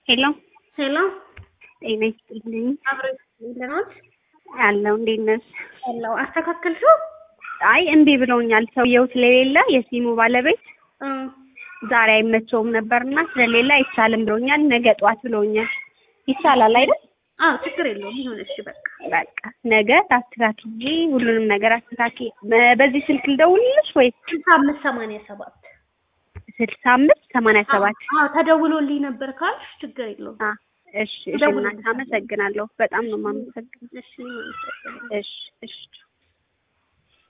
ሄሎ ሄሎ ጤና ይስጥልኝ። አብረን እንደናት አለው እንዴት ነሽ? አለው አስተካከልሽው? አይ እምቢ ብለውኛል። ሰውየው ስለሌለ የሲሙ ባለቤት እ ዛሬ አይመቸውም ነበርና ስለሌለ አይቻልም ብለውኛል። ነገ ጠዋት ብለውኛል። ይቻላል አይደል? አዎ ችግር የለውም ይሁን። እሺ በቃ በቃ ነገ አስተካክዬ ሁሉንም ነገር አስተካክዬ በ- በዚህ ስልክ ልደውልልሽ ወይ ስልሳ አምስት ሰማንያ ሰባት ስልሳ አምስት ሰማንያ ሰባት አዎ ተደውሎልኝ ነበር ካልሽ ችግር የለውም። አ እሺ እሺ ደውልልኝ። እናት አመሰግናለሁ። በጣም ነው የማመሰግነው። እሺ እኔም አመሰግናለሁ። እሺ እሺ